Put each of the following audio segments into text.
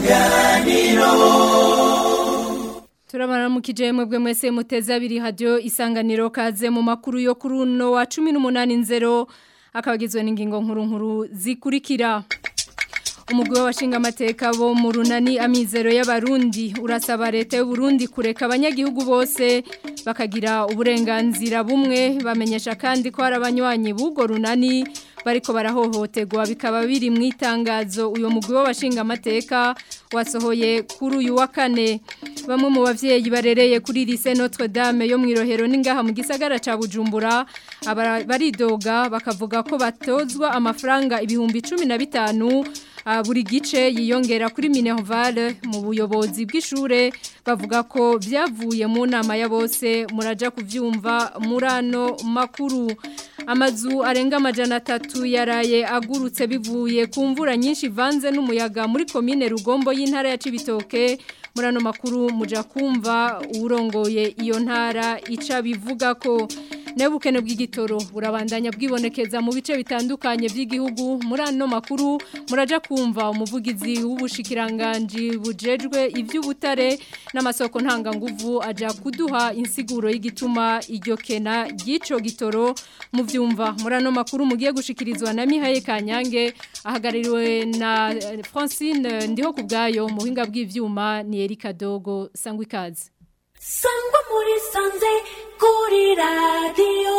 isanganiro Turabana mukije mwebwe mwese muteza abiri radio isanganiro kaze mu makuru yo kuri uno wa 18 akabagizwe n'ingingo nkuru nkuru zikurikira Umugwi w'abashinga amateka bo mu runani amizero y'abarundi urasaba leta y'u Burundi kureka abanyagihugu bose bakagira uburenganzira bumwe bamenyesha kandi ko hari abanywanyi b'ugo runani bariko barahohoterwa bikaba biri mu itangazo uyo mugwi w'abashinga amateka wasohoye kuri uyu wa kane bamwe mu bavyeyi barereye kuri lycée Notre Dame yo mwirohero ningaha mu gisagara ca Bujumbura baridoga bakavuga ko batozwa amafaranga ibihumbi 15 buri gice yiyongera kuri Minerval mu buyobozi bw'ishure bavuga ko byavuye mu nama ya bose muraja kuvyumva murano makuru amazu arenga amajana atatu yaraye agurutse bivuye ku mvura nyinshi ivanze n'umuyaga muri komine rugombo y'intara ya Cibitoke murano makuru muja kumva urongoye iyo ntara ica bivuga ko nebukene bw'igitoro burabandanya bwibonekeza mu bice bitandukanye by'igihugu muri ano makuru muraja kumva umuvugizi w'ubushikiranganje bujejwe iby'ubutare n'amasoko ntanganguvu aja kuduha insiguro y'igituma iryo kena ry'ico gitoro mu byumva muri ano makuru mugiye gushikirizwa na Mihaye Kanyange ahagaririwe na Francine ndiho kubgayo mu buhinga bw'ivyuma ni Erika Dogo sangwa ikaze sangwa muri sanze kuri radiyo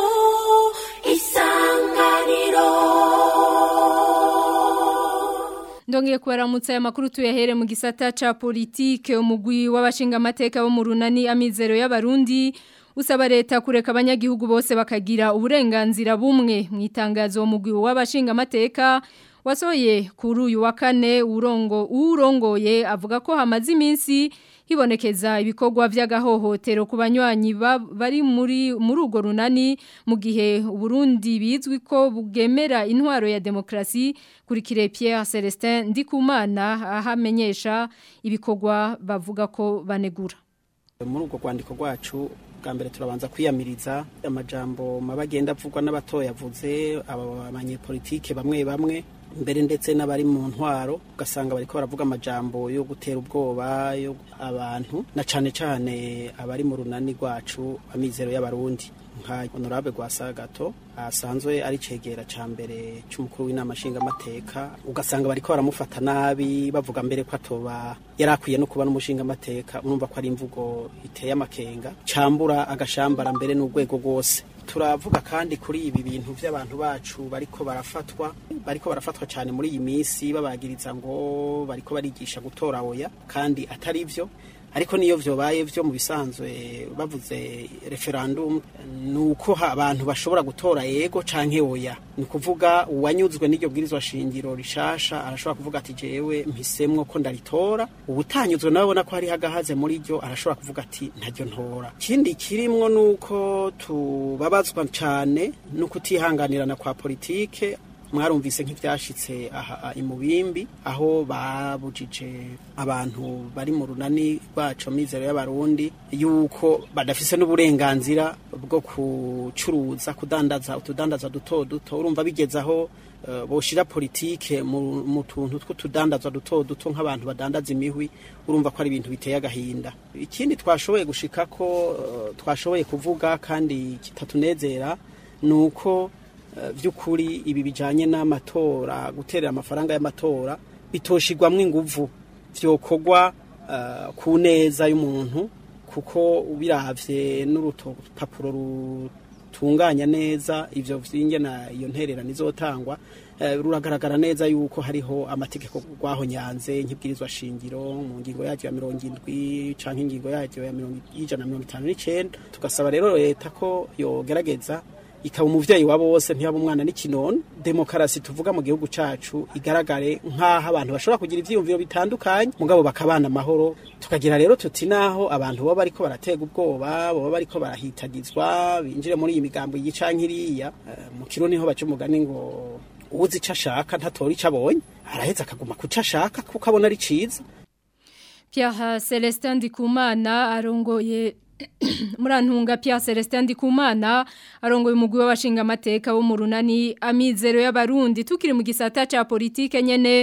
isanganiro ndongeye kubaramutsa aya makuru tuyahere mu gisata ca politike umugwi w'abashinga amateka bo mu runani amizero y'abarundi usaba leta kureka abanyagihugu bose bakagira uburenganzira bumwe mu itangazo umugwi w'abashinga amateka wasohoye kuri uyu wa kane urongo urongoye avuga ko hamaze iminsi hibonekeza ibikorwa by'agahohotero ku banywanyi bari muri muri urwo runani mu gihe Burundi bizwi ko bugemera intwaro ya demokrasi kuri kire Pierre Celestin Ndikumana ahamenyesha ibikorwa bavuga ko banegura muri urwo rwandiko rwacu bwa mbere turabanza kwiyamiriza amajambo mabagenda avugwa n'abatoya avuze abanyepolitike bamwe bamwe mbere ndetse n'abari mu ntwaro ugasanga bariko baravuga amajambo yo gutera ubwoba yo abantu na cane cane abari mu runani rwacu amizero y'abarundi nka honorable Gwasagato asanzwe ari cegera ca mbere c'umukuru w'inama nshinga amateka ugasanga bariko baramufata nabi bavuga mbere ko atoba yarakwiye no kuba n'umushinga amateka urumva ko ari imvugo iteye amakenga cambura agashambara mbere n'urwego rwose turavuga kandi kuri ibi bintu by'abantu bacu bariko barafatwa bariko barafatwa cyane muri iyi minsi babagiriza ngo bariko barigisha gutora oya kandi atari byo ariko niyo vyobaye vyo mu bisanzwe bavuze referendum nuko abantu bashobora gutora yego canke oya ni kuvuga uwanyuzwe n'iryo bwirizwa shingiro rishasha arashobora kuvuga ati jewe mpisemwo ko ndaritora ubutanyuzwe nabona ko hari hagahaze muri ryo arashobora kuvuga ati ntaryo ntora ikindi kirimwo nuko tubabazwa cane no kutihanganirana kwa politike mwarumvise nk'ibyashitse aha imubimbi aho babujije abantu bari mu runani rwacu mizero y'abarundi yuko badafise n'uburenganzira bwo kucuruza kudandaza utudandaza duto duto urumva bigeze aho boshira politike mu tuntu tw'utudandazwa duto duto nk'abantu badandaza imihwi urumva ko ari ibintu biteye agahinda ikindi twashoboye gushika ko twashoboye kuvuga kandi kitatunezera ni uko by'ukuri ibi bijyanye n'amatora guterera amafaranga y'amatora bitoshirwamo inguvu byokorwa ku neza y'umuntu kuko ubiravye n'urupapuro rutunganya neza ivyo vyingena iyo ntererano izotangwa ruragaragara neza yuko hariho amategeko rwahonyanze nk'ibwirizwa shingiro mu ngingo yaryo ya mirongo indwi canke ingingo yaryo ya y'ijana na mirongo itanu n'icenda tugasaba rero leta ko yogerageza ikaba umuvyeyi wa bose ntiyaba umwana n'ikinono demokarasi tuvuga mu gihugu cacu igaragare nk'aho abantu bashobora kugira ivyiyumviro bitandukanye mugabo bakabana amahoro tukagira rero tuti naho abantu baba bariko baratega ubwoba baba bariko barahitagizwa binjire muri iyi migambo yicankiriya mu kiro niho baca umugani ngo uwuzi ico ashaka ntatora ico abonye araheza akaguma kuco ashaka kuko abona ari ciza Pierre Celestin Ndikumana arongoye Murantunga Pierre Celestin Ndikumana arongoye umugwi w'abashinga amateka bo mu runani amizero y'abarundi tukiri mu gisata ca politike nyene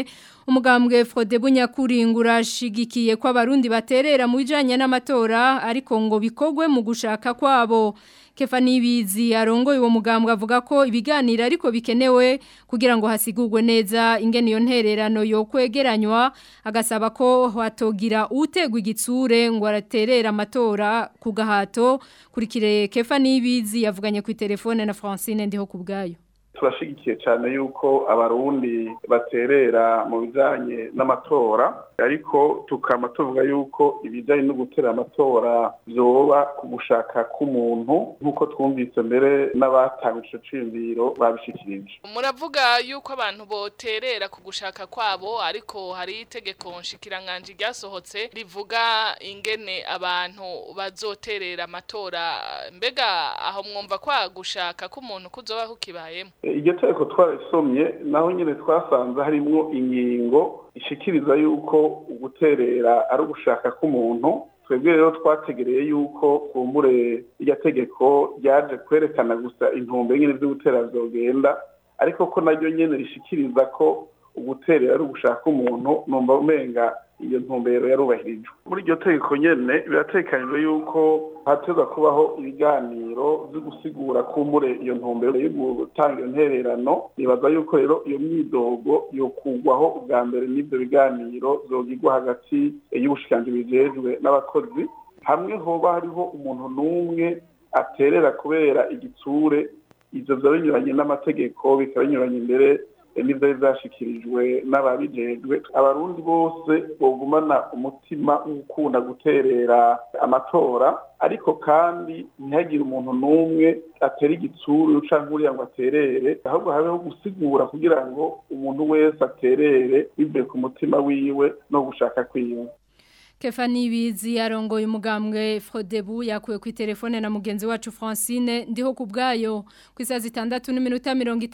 umugambwe Frode Bunyakuringura ashigikiye ko abarundi baterera mu bijanye n'amatora ariko ngo bikogwe mu gushaka kwabo Kefa Nibizi arongoye uwo mugambwe avuga ko ibiganiro ariko bikenewe kugira ngo hasigurwe neza ingene iyo ntererano yo kwegeranywa agasaba ko hatogira utegwa igitsure ngo araterera amatora ku gahato kurikire Kefa Nibizi yavuganye ku telefone na Francine ndiho kubgayo turashigikiye cyane yuko abarundi baterera mu bijyanye n'amatora ariko tukaba tuvuga yuko ibijyanye no gutera amatora byoba ku gushaka k'umuntu nk'uko twumvise mbere n'abatanga icyo cyiyumviro babishyikirije muravuga yuko abantu boterera ku gushaka kwabo ariko hari itegeko nshikiranganje ryasohotse rivuga ingene abantu bazoterera amatora mbega aho mwumva kwa gushaka k'umuntu kuzobaho kibayemo iryo tegeko twarisomye naho nyine twasanze harimwo ingingo ishikiriza yuko guterera ari ugushaka k'umuntu twebwe rero twategereye yuko kumbure iryo tegeko ryaje kwerekana gusa intumbe nyine byo gutera byogenda ariko ko naryo nyine rishikiriza ko uguterera ari ugushaka umuntu numva umenga iyo ntumbero yarubahirijwe muri iryo tegeko nyene biratekanijwe yuko hateza kubaho ibiganiro byo gusigura kumbure iyo ntumbero yo gutanga iyo ntererano nibaza yuko rero iyo myidogo yokugwaho ubwa mbere n'ibyo biganiro zogirwa hagati y'ubushikiranganji bijejwe n'abakozi hamwe hoba hariho umuntu n'umwe aterera kubera igitsure ivyo vyoba binyuranye n'amategeko bikaba binyuranye imbere n'ivyari vyashikirijwe n'ababijejwe abarundi bose bogumana umutima w'ukunda guterera amatora ariko kandi ntihagire umuntu n'umwe atera igitsuru canke uriya ngo aterere ahubwo habeho gusigura kugira ngo umuntu wese aterere bivuye ku mutima wiwe no gushaka kwiwe Kefani Bizi arongoye umugambwe Frodebu yakuye ku telefone na mugenzi wacu Francine ndiho kubgayo ku isaha zitandatu n'iminota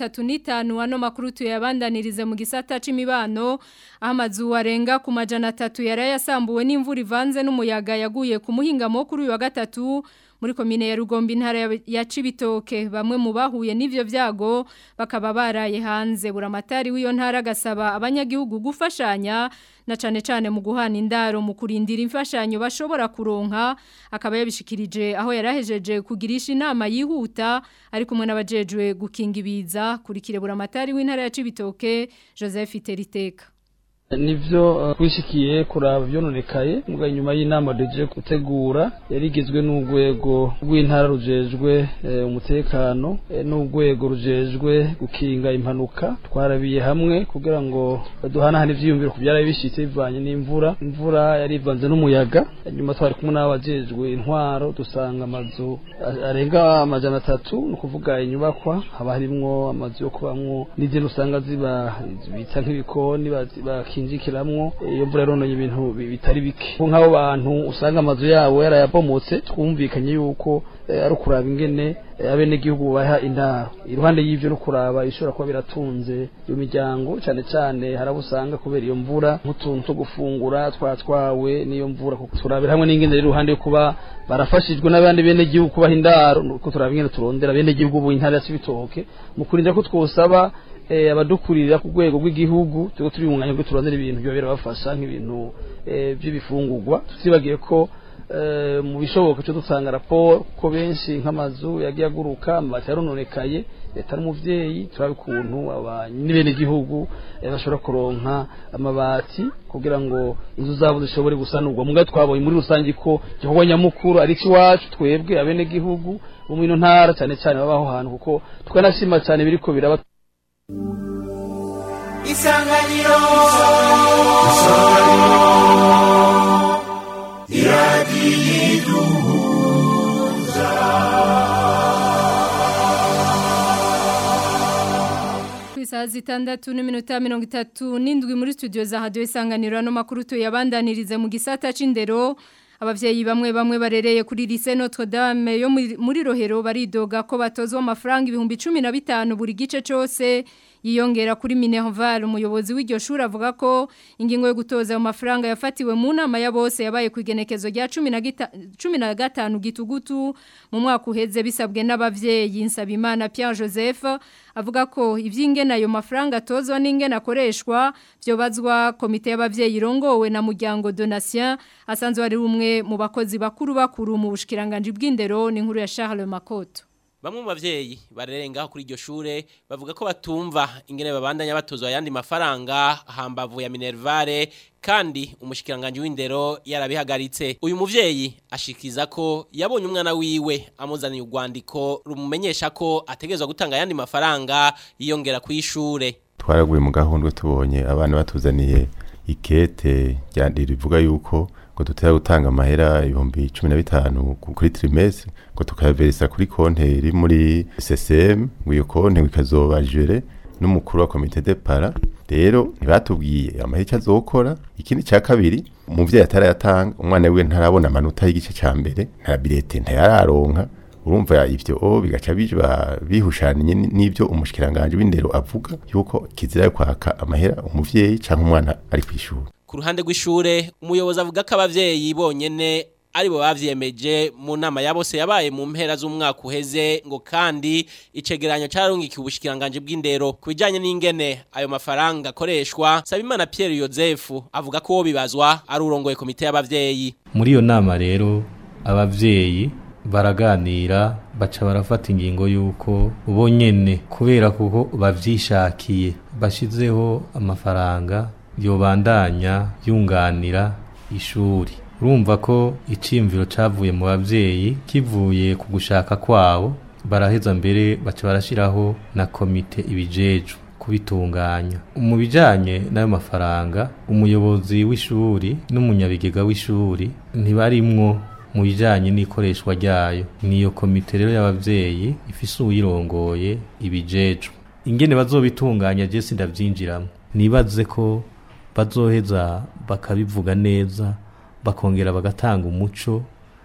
35 ano makuru tuyabandanirize mu gisata c'imibano amazu arenga ku majana 3 yarayasambuwe n'imvura ivanze n'umuyaga yaguye ku muhingamo kuri uyu wa gatatu muri komine ya Rugombe intara ya Cibitoke bamwe mu bahuye n'ivyo vyago bakaba baraye hanze buramatari w'iyo ntara gasaba abanyagihugu gufashanya na cane cane mu guhana indaro mu kurindira imfashanyo bashobora kuronka akaba yabishikirije aho yarahejeje kugirisha inama yihuta ari kumwe n'abajejwe gukinga ibiza kurikire buramatari w'intara ya Cibitoke Joseph Teriteka nivyo twishikiye kuraba byononekaye muga nyuma y'inama deje gutegura yarigizwe n'urwego rw'intara rujejwe umutekano n'urwego rujejwe gukinga impanuka twarabiye hamwe kugira ngo duhanahane ivyiyumviro ku byara bishitse bivanye n'imvura imvura yari ivanze n'umuyaga nyuma twari kumwe n'abajejwe intwaro dusanga amazu arenga amajana atatu ni ukuvuga inyubakwa haba harimwo amazu yo kubamwo n'izindi usanga ziba bita nk'ibikoni bakinjikiramwo iyo mvura yarononye ibintu bitari bike nk'abo bantu usanga amazu yabo yarayabomotse twumvikanye yuko ari ukuraba ingene abenegihugu baha indaro iruhande y'ivyo no kuraba ishobora kuba biratunze iyo miryango cane cane harabo usanga kubera iyo mvura nk'utuntu two gufungura twatwawe n'iyo mvura kuko turabira hamwe n'ingene iruhande yo kuba barafashijwe n'abandi benegihugu kubaha indaro kuko turaba ingene turondera abenegihugu bu intara ya Cibitoke mu kurinda ko twosaba abadukurira ku rwego rw'igihugu tuko turi mu mwanya wo turondera ibintu byo birabafasha nk'ibintu by'ibifungurwa tusibagiye ko mu bishoboka cyo dutanga raporo ko benshi nk'amazu yagiye aguruka amabati yarononekaye leta n'umuvyeyi turabe ukuntu n'ibene gihugu bashobora kuronka amabati kugira ngo inzu zabo zishobore gusanurwa muga twabonye muri rusange ko gikorwa nyamukuru ari iwacu twebwe abene gihugu bo mu ino ntara cyane cyane babaho hantu kuko twanashima cyane biriko biraba isanganiro iradiyiduhuza ku isaha zitandatu n'iminota mirongo itatu n'indwi muri studio za hadiyo isanganiro ano makuru tuyabandanirize mu gisata c'indero abavyeyi bamwe bamwe barereye kuri lycée Notre Dame yo muri rohero baridoga ko batozwa amafaranga ibihumbi 15 buri gice cyose yiyongera kuri Minerval umuyobozi w'iryo shuri avuga ko ingingo yo gutoza ayo mafaranga yafatiwe mu nama ya bose yabaye ku igenekezo rya 15 gitugutu mu mwaka uheze bisabwe n'abavyeyi Nsabimana Pierre Joseph avuga ko ivy'ingena ayo mafaranga tozwa n'ingena akoreshwa byobazwa komite y'abavyeyi irongowe na muryango Donatien asanzwe ari umwe mu bakozi bakuru bakuru mu bushikiranganje bw'indero ni nkuru ya Charles Makoto Bamwe mu bavyeyi barerengaho kuri iryo shure bavuga ko batumva ingene babandanya batozwa yandi mafaranga hambavu ya Minervare kandi umushikiranganje w'indero yarabihagaritse uyu muvyeyi ashikiza ko yabonye umwana wiwe amuzaniye urwandiko rumumenyesha ko ategezwa gutanga yandi mafaranga yiyongera ku ishure twaraguye mu gahundwe tubonye abana batuzaniye ikete rivuga yuko ngo tutaya gutanga amahera ibihumbi cumi na bitanu kuri trimestre ngo tukayaverisa kuri konte iri muri CCM ngo iyo konte ikazoba jere n'umukuru wa komite de para rero ntibatubwiye amahera azokora ikindi cya kabiri umuvyeyi atarayatanga umwana wiwe ntarabona amanota y'igice ca mbere nta bilete ntayararonka urumva ivyo o bigaca biba bihushaniye n'ivyo umushikiranganje w'indero avuga yuko kizira yo kwaka amahera umuvyeyi canke umwana ari kwishura ku ruhande rw'ishure umuyobozi avuga ko abavyeyi bonyene aribo bavyemeje mu nama ya bose yabaye mu mpera z'umwaka uheze ngo kandi icegeranyo carungikiye ubushikiranganje bw'indero ku bijanye n'ingene ayo mafaranga akoreshwa Sabimana Pierre Joseph avuga ko bibazwa ari urongoye komite y'abavyeyi muri iyo nama rero abavyeyi baraganira baca barafata ingingo y'uko bo nyene kubera kuko bavyishakiye bashizeho amafaranga yobandanya yunganira ishuri urumva ko iciyumviro cavuye mu bavyeyi kivuye ku gushaka kwabo baraheza mbere baca barashiraho na komite ibijejwe kubitunganya mu bijanye n'ayo mafaranga umuyobozi w'ishuri n'umunyabigega w'ishuri ntibarimwo mu bijanye n'ikoreshwa ryayo niyo komite rero y'abavyeyi ifise uyirongoye ibijejwe ingene bazobitunganya je sindavyinjiramo nibaze ko bazoheza bakabivuga neza bakongera bagatanga umuco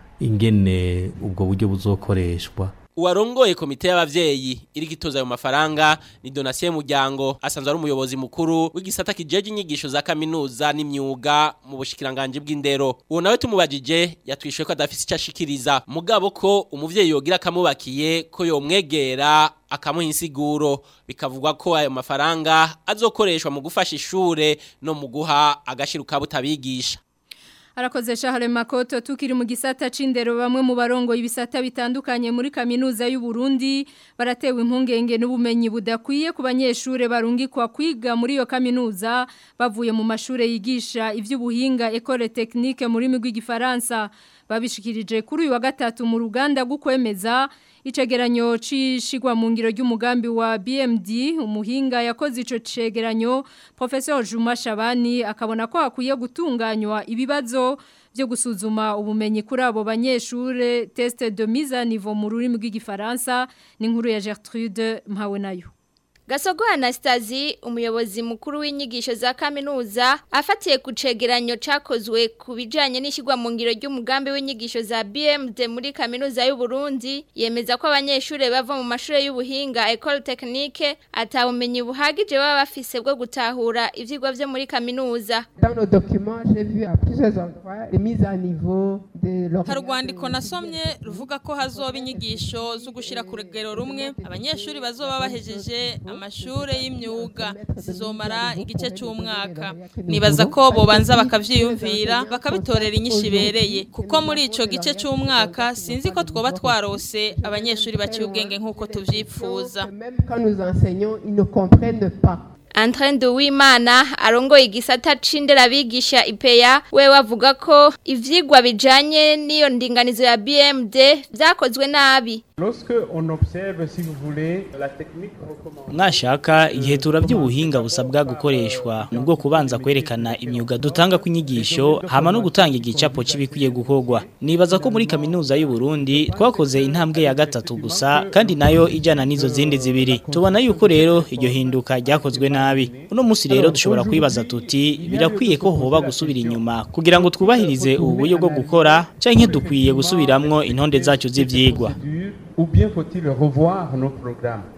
ingene ubwo buryo buzokoreshwa uwarongoye komite y'abavyeyi iri gitoza ayo mafaranga ni Donatien Muryango asanzwe ari umuyobozi mukuru w'igisata kijeje inyigisho za kaminuza n'imyuga mu bushikiranganje bw'indero uwo nawe tumubajije yatwishuye ko adafise icyo ashikiriza mugabo ko umuvyeyi yogira akamubakiye ko yomwegera akamuha insiguro bikavugwa ko ayo mafaranga azokoreshwa mu gufasha ishure no mu guha agashiruka butabigisha Arakoze Charles Makoto tukiri mu gisata c'indero bamwe mu barongo ibisata bitandukanye muri kaminuza y'u Burundi baratewe impungenge n'ubumenyi budakwiye ku banyeshure barungikwa kwiga muri iyo kaminuza bavuye mu mashure yigisha ivy'ubuhinga École Technique muri migwi gifaransa babishikirije kuri uyu wa gatatu mu ruganda gukwemeza icegeranyo cishigwa mu ngiro ry'umugambi wa BMD umuhinga yakoze ico cegeranyo Professor Juma Shabani akabona ko akwiye gutunganywa ibibazo byo gusuzuma ubumenyi kuri abo banyeshure test de mise à niveau mu rurimi rw'igifaransa ni nkuru ya Gertrude Mpawe nayo Gasogo Anastazi umuyobozi mukuru w'inyigisho za kaminuza afatiye ku cegeranyo cakozwe ku bijanye n'ishigwa mu ngiro ry'umugambi w'inyigisho za BMD muri kaminuza y'u Burundi yemeza ko abanyeshure bava mu mashure y'ubuhinga École Technique atabumenyi buhagije baba bafise bwo gutahura ivyigwa vyo muri kaminuza Dans nos documents, j'ai vu à plusieurs endroits les mises à niveau de hari urwandiko nasomye ruvuga ko hazoba inyigisho zo gushira ku rugero rumwe abanyeshuri bazoba bahejeje amashure y'imyuga zizomara igice cy'umwaka nibaza ko bobanza bakavyiyumvira bakabitorera inyinshi ibereye kuko muri ico gice cy'umwaka sinzi ko twoba twarose abanyeshuri baciye ubwenge nk'uko tuvyifuza Même quand nous enseignons, ils ne comprennent pas. Antoine Duwimana arongoye igisata c'indera bigisha IPEA we wavuga ko ivyigwa bijanye n'iyo ndinganizo ya BMD vyakozwe nabi Lorsque on observe, si vous voulez, la technique recommandée. mwashaka igihe turabye ubuhinga busabwa gukoreshwa ni bwo kubanza kwerekana imyuga dutanga ku inyigisho hama no gutanga igicapo c'ibikwiye gukorwa nibaza ko muri kaminuza y'u Burundi twakoze intambwe ya gatatu gusa kandi nayo ijana n'izo zindi zibiri tubona yuko rero iryo hinduka ryakozwe nabi uno munsi rero dushobora kwibaza tuti birakwiye ko hoba gusubira inyuma kugira ngo twubahirize ubu buryo bwo gukora canke dukwiye gusubiramwo intonde zacu z'ivyigwa Ou bien faut-il revoir nos programmes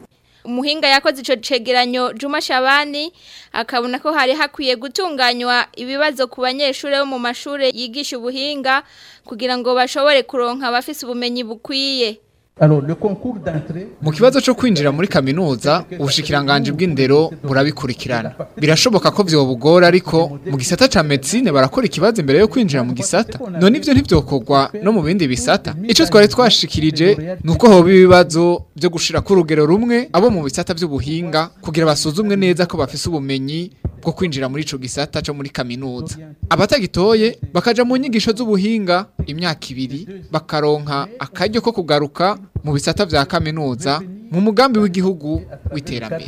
umuhinga yakoze ico cegeranyo Juma Shabani akabona ko hari hakwiye gutunganywa ibibazo ku banyeshure bo mu mashure yigisha ubuhinga kugira ngo bashobore kuronka abafise ubumenyi bukwiye Mu kibazo cyo kwinjira muri kaminuza ubushikiranganje bw'indero burabikurikirana birashoboka ko byo bugora ariko mu gisata ca medicine barakora ikibazo imbere yo kwinjira mu gisata none ivyo ntivyokorwa no mu bindi bisata ico twari twashikirije nuko hoba ibibazo byo gushira ku rugero rumwe abo mu bisata by'ubuhinga kugira basuzumwe neza ko bafise ubumenyi bwo kwinjira muri ico gisata cyo muri kaminuza abatagitoye bakaja mu nyigisho z'ubuhinga imyaka ibiri bakaronka akaryo ko kugaruka mu bisata vya kaminuza mu mugambi w'igihugu w'iterambere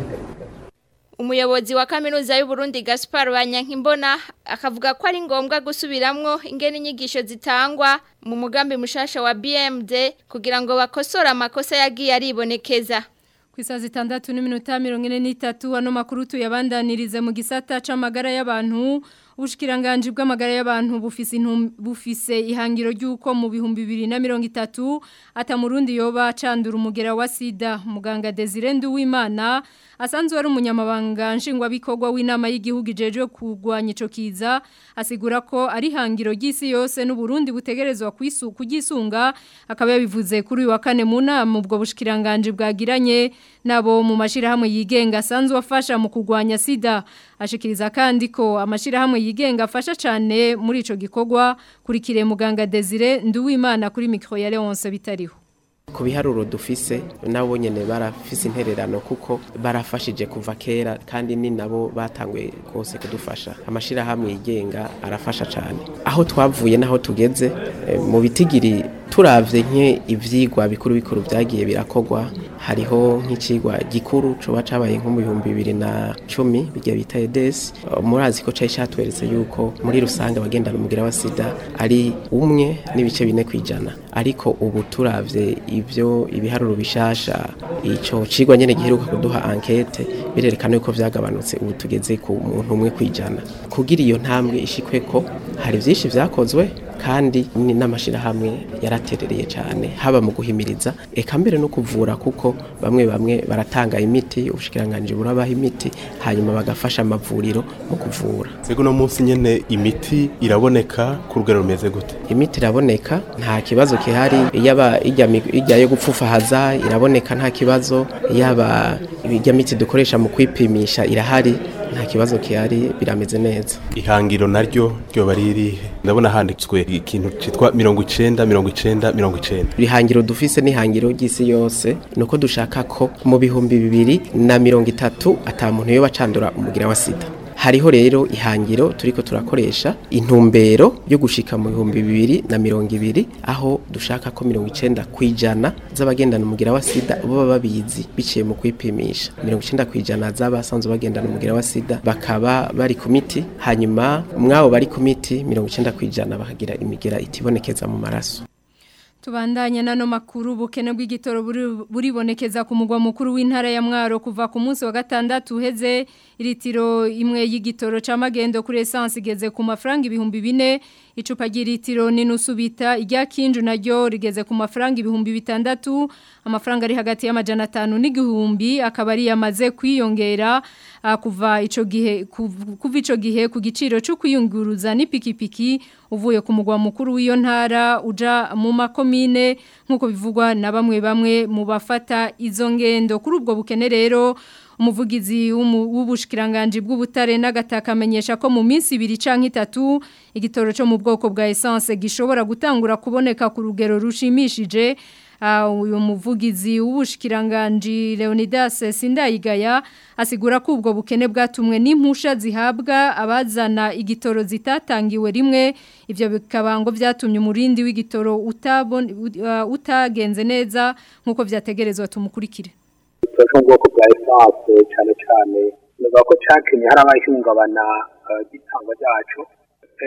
Umuyobozi wa kaminuza y'u Burundi Gaspar Banyankimbona akavuga ko ari ngombwa gusubiramwo ingene inyigisho zitangwa mu mugambi mushasha wa BMD kugira ngo bakosore amakosa yagiye aribonekeza Kwisa zitandatu n'iminota mirongo ine n'itatu ano makuru tuyabandanirize mu gisata c'amagara y'abantu ubushikiranganje bw'amagara y'abantu bufise intum- bufise ihangiro ry'uko mu bihumbi bibiri na mirongo itatu ata murundi yoba candura umugera wa sida muganga Desire Nduwimana asanzwe ari umunyamabanga nshingwabikorwa w'inama y'igihugu ijejwe kurwanya ico kiza asigura ko ari hangiro ry'isi yose n'uburundi butegerezwa kwisu kugisunga akaba yabivuze kuri uyu wa kane mu nama ubwo bushikiranganje bwagiranye nabo mu mashirahamwe yigenga asanzwe afasha mu kurwanya sida ashikiriza kandi ko amashirahamwe yigenga afasha cyane muri ico gikorwa kurikire muganga Desire Nduwimana kuri micro ya Leonce bitariho ku biharuro dufise nabo nyene barafise intererano kuko barafashije kuva kera kandi ni nabo batanguye rwose kudufasha amashirahamwe yigenga arafasha cyane aho twavuye naho tugeze eh, mu bitigiri turavye nke ivyigwa bikuru bikuru vyagiye birakogwa hariho nk'icigwa gikuru coba cabaye nko mu bihumbi bibiri na cumi bijya bita EDS Uh, murazi ko cari catweretse yuko muri rusange abagendana umugira wa sida ari umwe n'ibice bine kwijana ariko ubu turavye ivyo ibiharuro bishasha ico cigwa nyene giheruka kuduha enquete birerekana yuko vyagabanutse ubu tugeze ku muntu umwe kwijana kugira iyo ntambwe ishikwe ko hari vyinshi vyakozwe kandi ni n'amashirahamwe yaraterereye cyane haba mu guhimiriza eka mbere no kuvura kuko bamwe bamwe baratanga imiti ubushikiranganje burabaha imiti hanyuma bagafasha amavuriro mu kuvura Sego no munsi nyene imiti iraboneka ku rugero rumeze gute imiti iraboneka nta kibazo kihari yaba ijya mi- ijya yo gupfufahaza iraboneka nta kibazo yaba ijya miti dukoresha mu kwipimisha irahari nta kibazo kihari birameze neza ihangiro naryo ryoba ririhe ndabona handitswe ikintu citwa mirongo icenda mirongo icenda mirongo icenda ihangiro dufise n'ihangiro ry'isi yose nuko dushaka ko mu bihumbi bibiri na mirongo itatu ata muntu yoba acandura umugira wa sida hariho rero ihangiro turiko turakoresha intumbero yo gushika mu bihumbi bibiri na mirongo ibiri aho dushaka ko mirongo icenda kwijana z'abagendana umugira wa sida baba babizi biciye mu kwipimisha mirongo icenda kwijana z'abasanzwe bagendana umugira wa sida bakaba bari ku miti hanyuma mwabo bari ku miti mirongo icenda kwijana bakagira imigera itibonekeza mu maraso Tubandanya nano makuru bukene bw'igitoro buri- buribonekeza ku mugwa mukuru w'intara ya Mwaro kuva ku munsi wa gatandatu uheze iritiro imwe y'igitoro ca magendo kuri essence igeze ku mafaranga ibihumbi bine icupa ry'ilitiro n'inusu bita irya kinju naryo rigeze ku mafaranga ibihumbi bitandatu amafaranga ari hagati y'amajana atanu n'igihumbi akaba ari yamaze kwiyongera ah, kuva ico gihe kuv- kuva ico gihe ku giciro cyo kwiyunguruza n'ipikipiki uvuye ku mugwa mukuru w'iyo ntara uja mu makomine nk'uko bivugwa na bamwe bamwe mu bafata izo ngendo kuri ubwo bukene rero umuvugizi w'umu- w'ubushikiranganje bw'ubutare n'agataka amenyesha ko mu minsi ibiri canke itatu igitoro cyo mu bwoko bwa essence gishobora gutangura kuboneka ku rugero rushimishije Ah, uyu muvugizi w'ubushikiranganje Leonidas Sindayigaya asigura ko ubwo bukene bwatumwe n'impusha zihabwa abazana igitoro zitatangiwe rimwe ivyo bikaba ngo byatumye umurindi w'igitoro utabon- ut- ah, utagenze neza nkuko vyategerezwa tumukurikire cyo mu bwoko bwa esanse cyane cyane nivuga ko cyakenye hari abahungabana igitangwa ryacu Eh, uko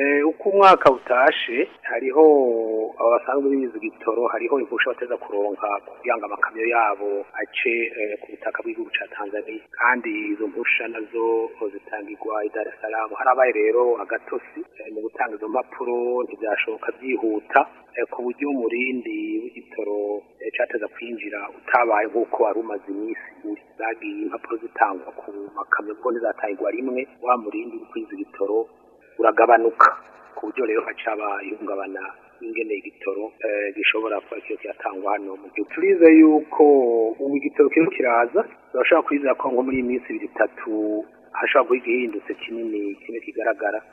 uko umwaka utashe hariho abo basanzwe bize igitoro hariho impusha bateza kuronka kugira ngo amakamyo yabo ace eh, ku butaka bw'igihugu ca Tanzania kandi izo mpusha nazo zitangirwa i Dar es Salaam harabaye rero agatosi eh, mu gutanga izo mpapuro ntibyashoboka byihuta eh, ku buryo umurindi w'igitoro eh, cateza kwinjira utabaye nk'uko wari umaze iminsi uri zagiye impapuro zitangwa ku makamyo kuko ntizatangirwa rimwe wa murindi w'ukwiza igitoro uragabanuka ku buryo rero hacaba ihungabana ingene igitoro eh, gishobora kuba kiyo kiratangwa hano mu gihugu turize yuko ubu igitoro kiriko kiraza turashobora kwizera ko nko muri iyi minsi ibiri itatu hashobora kuba igihindutse kinini kimwe kigaragara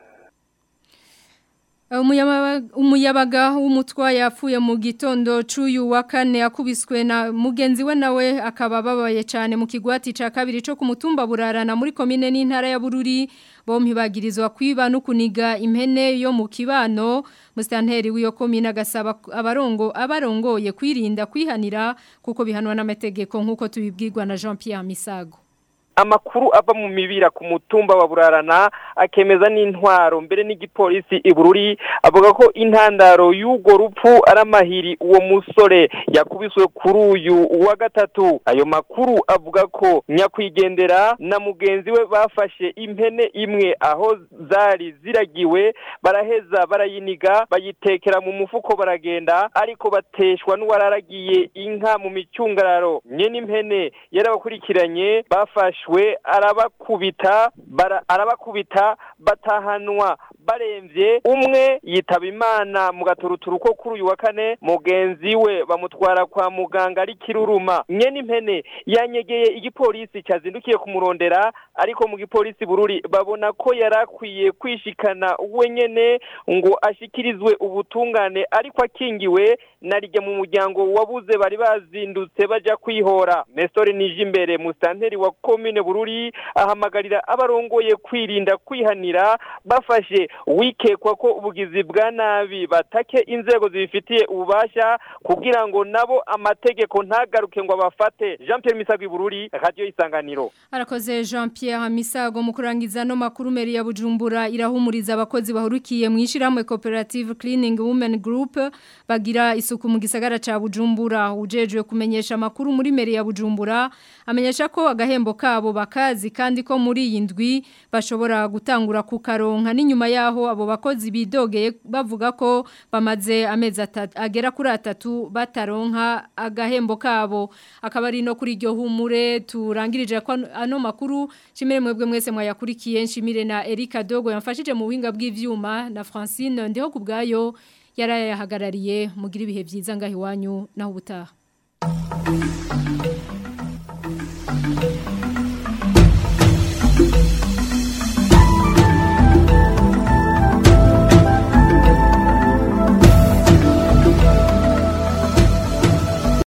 Umuyabaga- umuyabaga w'umutwa yapfuye mu gitondo c'uyu wa kane akubiswe na mugenzi we nawe akaba babaye cyane mu kigwati ca kabiri co ku mutumba burarana muri komine n'intara ya Bururi bompi bagirizwa kwiba no kuniga impene yo mu kibano mustanteri w'iyo komine agasaba abarongo abarongoye kwirinda kwihanira kuko bihanwa n'amategeko nk'uko tubibwirwa na Jean Pierre Misago amakuru ava mu mibira ku mutumba wa burarana akemeza n'intwaro mbere n'igipolisi ibururi avuga ko intandaro y'urwo rupfu ari amahiri uwo musore yakubiswe kuri uyu wa gatatu ayo makuru avuga ko nyakwigendera na mugenzi we bafashe impene imwe aho zari ziragiwe baraheza barayiniga bayitekera mu mufuko baragenda ariko bateshwa n'uwararagiye inka mu micungararo nyene impene yarabakurikiranye bafashwe arabakubita bara- arabakubita batahanwa baremvye umwe yitaba imana mu gaturuturu ko kuri uyu wa kane mugenzi we bamutwara kwa muganga ari kiruruma nyene impene yanyegeye igipolisi cyazindukiye kumurondera ariko mu gipolisi bururi babona ko yarakwiye kwishikana we nyene ngo ashikirizwe ubutungane ariko akingiwe narijya mu muryango wabuze bari bazindutse baja kwihora Nestor Nijimbere mustanteri wa commune Bururi ahamagarira abarongoye kwirinda kwihanira bafashe wikekwa ko ubugizi bwa nabi batake inzego zibifitiye ububasha kugira ngo nabo amategeko ntagaruke ngo abafate Jean Pierre Misagwi Bururi radio isanganiro Arakoze Jean Pierre Misago mu kurangiza no makuru meri ya Bujumbura irahumuriza abakozi bahurukiye mu ishiramwe Cooperative Cleaning Women Group bagira isuku mu gisagara ca Bujumbura ujejwe kumenyesha makuru muri meri ya Bujumbura amenyesha ko agahembo kabo bakazi kandi ko muri iyi ndwi bashobora gutangura kukaronka n'inyuma yaho abo bakozi bidogeye bavuga ko bamaze amezi atatu agera kuri atatu bataronka agahembo kabo akaba ari no kuri iryo humure turangirije ko ano makuru shimire mwebwe mwese mwayakurikiye nshimire na Erika Dogo yamfashije mu buhinga bw'ivyuma na Francine ndiho kubgayo yarayahagarariye mugira ibihe byiza ngaho iwanyu naho ubutaha